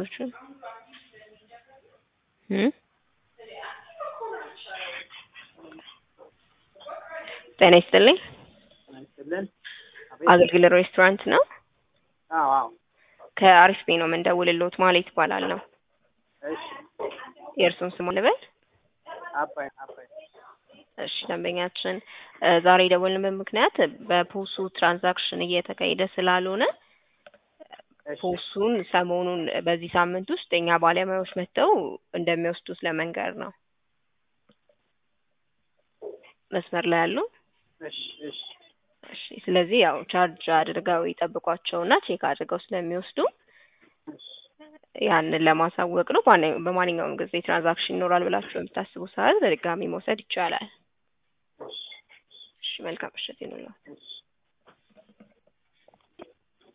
ደንበኞች እ ጤና ይስጥልኝ ይስጥልን። አገልግል ሬስቶራንት ነው። አዎ አዎ። ከአሪፍ ቤ ነው የምንደውልልዎት ማለት ይባላል ነው። እሺ የእርሱን ስም ልበል? አባይ አባይ እሺ ደንበኛችን እ ዛሬ የደወልንበት ምክንያት በፖሱ ትራንዛክሽን እየተካሄደ ስላልሆነ እሺ ፖሱን ሰሞኑን በዚህ ሳምንት ውስጥ የኛ ባለሙያዎች መጥተው እንደሚወስዱት ለመንገር ነው። መስመር ላይ ያሉ እሺ እሺ እሺ ስለዚህ ያው ቻርጅ አድርገው ይጠብቋቸውና ቼክ አድርገው ስለሚወስዱ እሺ ያንን ለማሳወቅ ነው። በማንኛ- በማንኛውም ጊዜ ትራንዛክሽን ይኖራል ብላችሁ በምታስቡ ሰዓት በድጋሚ መውሰድ ይቻላል። እሺ እሺ መልካም ምሽት ይኑላችሁ። እሺ